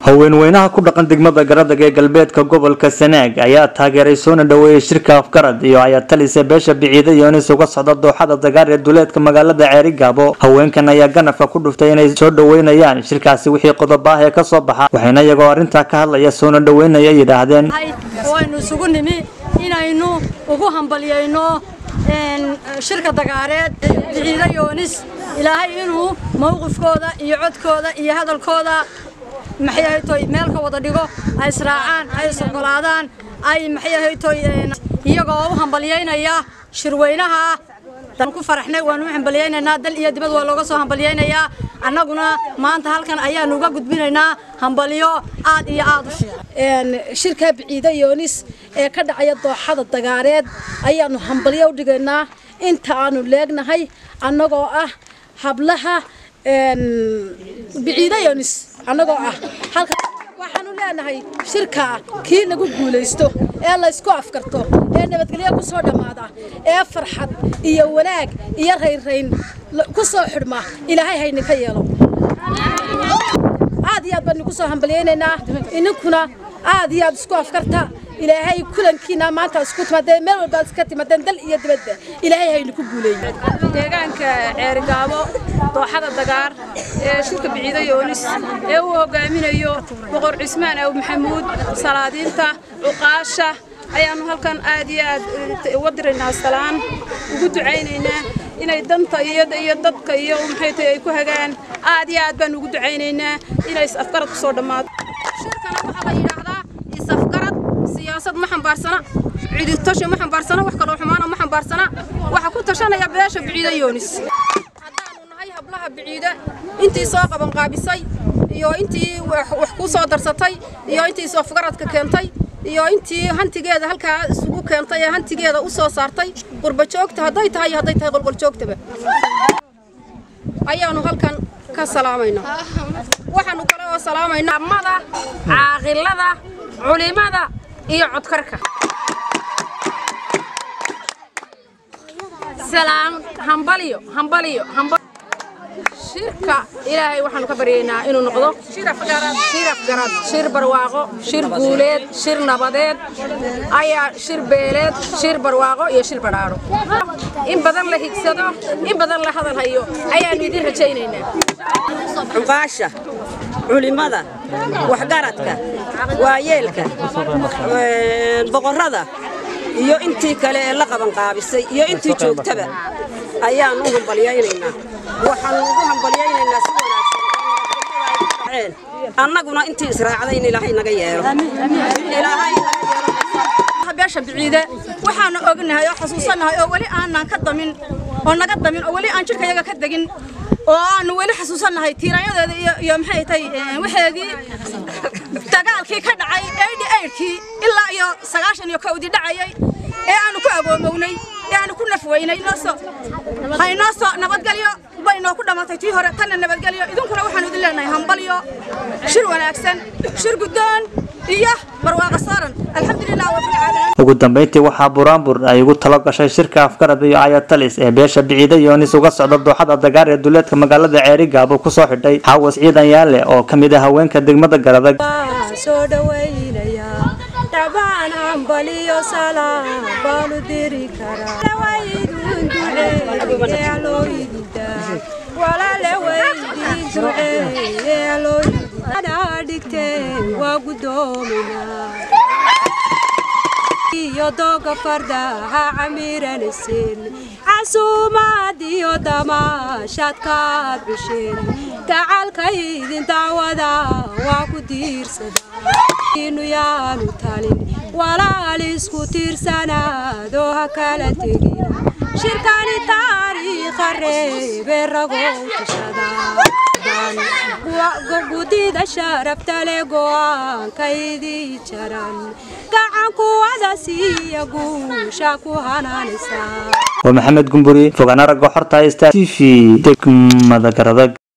haweenweynaha ku dhaqan degmada garadag ee galbeedka gobolka sanaag ayaa taageeray soona dhaweeyey shirka afgarad iyo ayatalise beesha biciida iyo inis uga socda dooxada dagaar ee duleedka magaalada ceeri gaabo haweenkan ayaa ganafka ku dhuftay inay soo dhaweynayaan shirkaasi wixii qodob ah ee kasoo baxa waxayna iyagoo arrintaa ka hadlaya soona dhaweynaya yidhaahdeen waynu isugu nimi inaynu ugu hambalyayno shirka dagaareed biciida yoonis ilaahay inuu mowqifkooda iyo codkooda iyo hadalkooda maxay ahaytoy meel ka wada dhigo ay israacaan ay isogolaadaan ay maxay ahaytoy iyagoo u hambalyaynaya shirweynaha ku faraxnay waanu u hambalyaynaynaa dal iyo dibad waa looga soo hambalyaynayaa annaguna maanta halkan ayaanu uga gudbinaynaa hambalyo aad iyo aad u fiican shirka biciida yoonis ee ka dhacaya dooxada dagaareed ayaanu hambalyo u dhigaynaa inta aanu leegnahay annagoo ah hablaha biciida yoonis annagoo ah halka waxaanu leenahay shirkaa kii lagu guulaysto ee laysku afkarto ee nabadgelyo ku soo dhammaada ee farxad iyo wanaag iyo raynrayn ku soo xidhma ilaahay hayni ka yeelo aad iyo aad baan idinku soo hambalyaynaynaa ininkuna aad iyo aad isku afkarta ilaahay kulankiina maanta isku timaadeen meel walbaad iska timaadeen dal iyo dibadba ilaahay hayni ku guuleeyey deegaanka ceerigaabo dooxada dagaar ee shirka biciida yoonis ee uu hogaaminayo boqor cismaan aw maxamuud salaadiinta cuqaasha ayaanu halkan aad iyo aad uga diraynaa salaan ugu ducaynaynaa inay danta iyada iyo dadka iyo maxay tahay ay ku hagaan aad iyo aad baan ugu ducaynaynaa inay is-afgarad ku soo dhammaato shirkana waxaa la yidhaahdaa is-afgarad siyaasad ma xambaarsana ciditasho ma xambaarsana wax kaloo xumaana ma xambaarsana waxa ku tashanaya beesha biciida yoonis haddaanu nahay hablaha biciida intii soo qabanqaabisay iyo intii wax ku soo darsatay iyo intii is-afgaradka keentay iyo intii hantigeeda halkaa isugu keentay ee hantigeeda u soo saartay qurbajoogta hadday tahay iyo hadday tahay qolqoljoogtaba ayaanu halkan ka salaamaynaa waxaanu kale oo salaamaynaa mada caaqilada culimada iyo codkarka salaam hambalyo hambalyo shirka ilaahay waxaanu ka baryaynaa inuu noqdo shir afgarad shir barwaaqo shir guuleed shir nabadeed ayaa shir beeleed shir barwaaqo iyo shir badhaadho in badan la higsado in badan la hadal hayo ayaanu idin rajaynaynaa cuqaasha culimada waxgaradka waayeelka boqorrada iyo intii kale ee la qabanqaabisay iyo intii joogtaba ayaanu u hambalyaynaynaa waxaanu ugu hambalyaynaynaa si wanaagsan annaguna intii israacday in ilaahay naga yeelo beesha biciide waxaanu ognahay oo xasuusannahay oo weli aanan ka damin oo naga damin oo weli aan jidhkayaga ka degin oo aanu weli xasuusannahay tiiraanyadeeda iyo maxay tahay waxeedii dagaalkii ka dhacay eighty eightkii ilaa iyo sagaashan iyo kowdii dhacayay ee aanu ku agoomownay ee aanu ku nafweynay noosoo haynoo soo nabadgelyo bay noo ku dhammaatay tii hore tanna nabadgelyo idinkuna waxaanu idin leenahay hambalyo shir wanaagsan shir guddoon iyo barwaaqa saaran alxamdulilah wabilcaalamiin ugu dambeyntii waxaa buraanbur ay ugu talo gashay shirka afgarad iyo ayatalis ee beesha biciida yoonis uga socda dooxada dagaar ee duleedka magaalada ceeri gaabo kusoo xidhay xaawas ciidan yaale oo ka mid ah haweenka degmada garadag soo dhaweynaya dhabaan ambaliyo salaam baanu diri karaa dhawaydun duceeye aloo ididaa walaale weydii duceeye aloo ididaa dhigteen waa guddoominaa iyo dooga fardaha camiranaysen casuumaad iyo damaashaadkaad bisheen gacalkaydin dacwada waa ku diirsadaa inu yaanu talin walaal isku tiirsanaadoo ha kala tegina shirkani taariikha reebe ragow tashadaa gudida sharaftale go'aankaydii jaran gacankuwada siiya guusha ku hanaanaysaa waa maxamed gumburi fogaan aragga xorta sta t v degmada garadag